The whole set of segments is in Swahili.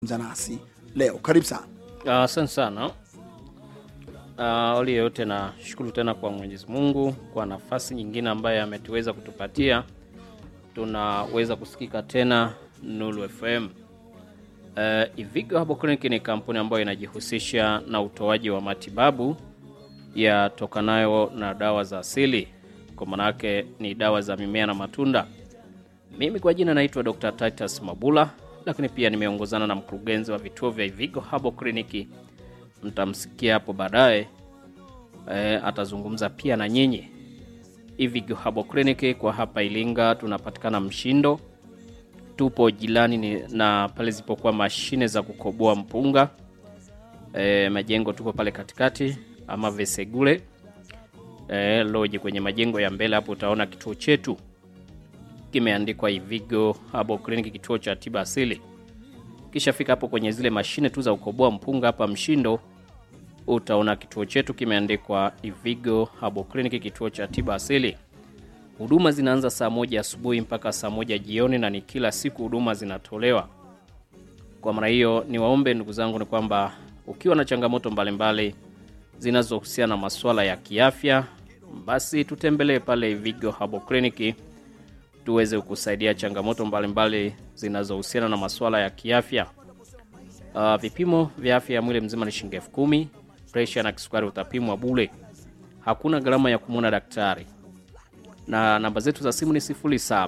nasi leo. Karibu sana. Asante sana. Uh, awali yoyote na shukuru tena kwa Mwenyezi Mungu kwa nafasi nyingine ambayo ametuweza kutupatia, tunaweza kusikika tena Nuru FM. Uh, Ivigo Herbal Clinic ni kampuni ambayo inajihusisha na utoaji wa matibabu yatokanayo na dawa za asili, kwa maanake ni dawa za mimea na matunda. Mimi kwa jina naitwa Dr. Titus Mabula, lakini pia nimeongozana na mkurugenzi wa vituo vya Ivigo Herbal Clinic. Mtamsikia hapo baadaye e, atazungumza pia na nyinyi. Ivigo Herbal Clinic kwa hapa Ilinga tunapatikana Mshindo, tupo jirani ni- na pale zipokuwa mashine za kukoboa mpunga e, majengo tuko pale katikati ama Vesegule e, loji kwenye majengo ya mbele hapo utaona kituo chetu kimeandikwa Ivigo Herbal Clinic, kituo cha tiba asili. Kisha fika hapo kwenye zile mashine tu za kukoboa mpunga hapa Mshindo, utaona kituo chetu kimeandikwa Ivigo Herbal Clinic, kituo cha tiba asili. Huduma zinaanza saa moja asubuhi mpaka saa moja jioni na ni kila siku huduma zinatolewa. Kwa maana hiyo, niwaombe ndugu zangu ni kwamba ukiwa na changamoto mbalimbali zinazohusiana na masuala ya kiafya, basi tutembelee pale Ivigo Herbal Clinic tuweze kukusaidia changamoto mbalimbali zinazohusiana na masuala ya kiafya. Uh, vipimo vya afya ya mwili mzima ni shilingi elfu kumi. Presha na kisukari utapimwa bule, hakuna gharama ya kumwona daktari, na namba zetu za simu ni 07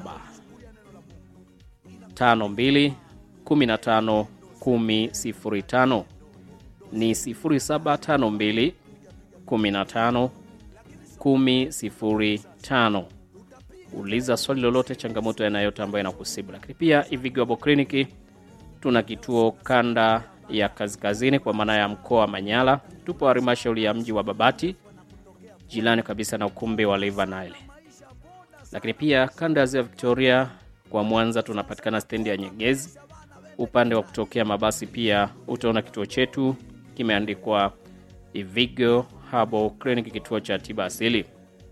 52 15 10 ni 0752 15 10 uliza swali lolote, changamoto yanayote ambayo inakusibu. Lakini pia Ivigo Herbal Clinic tuna kituo kanda ya kaskazini, kwa maana ya mkoa wa Manyara. Tupo halmashauri ya mji wa Babati, jirani kabisa na ukumbi wa River Nile. Lakini pia kanda ya ziwa Victoria kwa Mwanza tunapatikana stendi ya Nyegezi. Upande wa kutokea mabasi pia utaona kituo chetu kimeandikwa Ivigo Herbal Clinic, kituo cha tiba asili.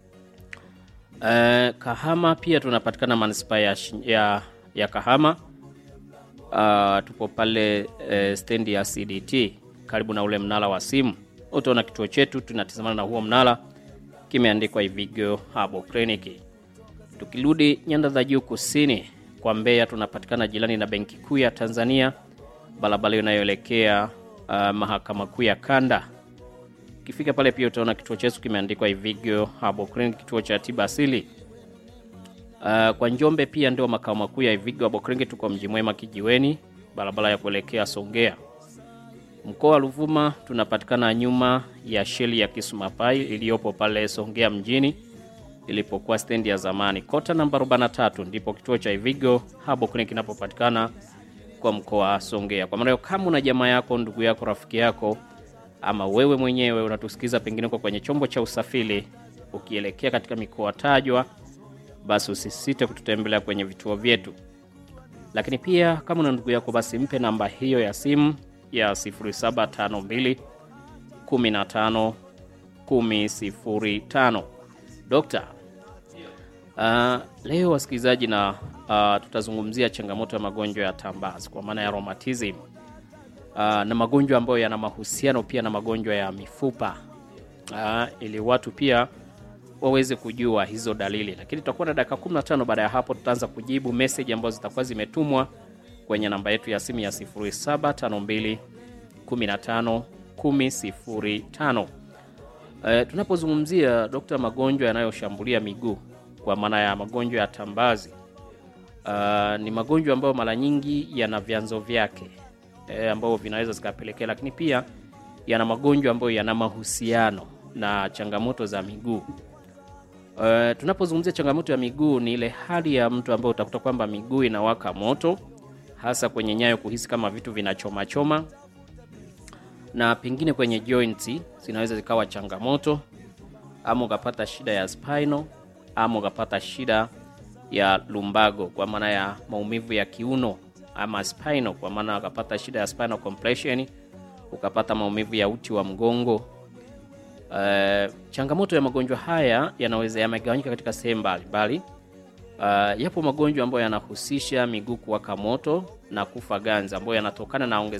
Eh, Kahama pia tunapatikana manispaa ya, Shi- ya, ya Kahama. Uh, tupo pale eh, stendi ya CDT karibu na ule mnara wa simu. Utaona kituo chetu tunatizamana na huo mnara, kimeandikwa Ivigo Herbal Clinic. Tukirudi nyanda za juu kusini kwa Mbeya, tunapatikana jirani na benki kuu ya Tanzania, barabara inayoelekea uh, mahakama kuu ya kanda Ukifika pale pia utaona kituo chetu kimeandikwa Ivigo Herbal Clinic, kituo cha tiba asili. Uh, kwa Njombe pia ndio makao makuu ya Ivigo Herbal Clinic, tuko mji mwema kijiweni, barabara ya kuelekea Songea. Mkoa wa Ruvuma tunapatikana nyuma ya sheli ya Kisumapai iliyopo pale Songea mjini ilipokuwa stendi ya zamani. Kota namba 43 ndipo kituo cha Ivigo Herbal Clinic kinapopatikana kwa mkoa wa Songea. Kwa maana hiyo, kama una jamaa yako, ndugu yako, rafiki yako ama wewe mwenyewe unatusikiza pengine uko kwenye chombo cha usafiri ukielekea katika mikoa tajwa, basi usisite kututembelea kwenye vituo vyetu. Lakini pia kama una ndugu yako, basi mpe namba hiyo ya simu ya 0752 15 1005. Dokta, uh, leo wasikilizaji, na uh, tutazungumzia changamoto ya magonjwa ya tambazi kwa maana ya rheumatism uh, na magonjwa ambayo yana mahusiano pia na magonjwa ya mifupa uh, ili watu pia waweze kujua hizo dalili, lakini tutakuwa na dakika 15. Baada ya hapo, tutaanza kujibu message ambazo zitakuwa zimetumwa kwenye namba yetu ya simu ya 0752 15 1005. Uh, tunapozungumzia dokta, magonjwa yanayoshambulia miguu kwa maana ya magonjwa ya tambazi uh, ni magonjwa ambayo mara nyingi yana vyanzo vyake e, ambavyo vinaweza zikapelekea, lakini pia yana magonjwa ambayo yana mahusiano na changamoto za miguu. E, tunapozungumzia changamoto ya miguu ni ile hali ya mtu ambayo utakuta kwamba miguu inawaka moto, hasa kwenye nyayo, kuhisi kama vitu vinachomachoma, na pengine kwenye joints zinaweza zikawa changamoto, ama ukapata shida ya spinal, ama ukapata shida ya lumbago kwa maana ya maumivu ya kiuno ama spinal kwa maana ukapata shida ya spinal compression, ukapata maumivu ya uti wa mgongo. Uh, changamoto ya magonjwa haya yanaweza yamegawanyika katika sehemu mbalimbali. Uh, yapo magonjwa ambayo yanahusisha miguu kuwaka moto na kufa ganzi ambayo yanatokana na ongezeko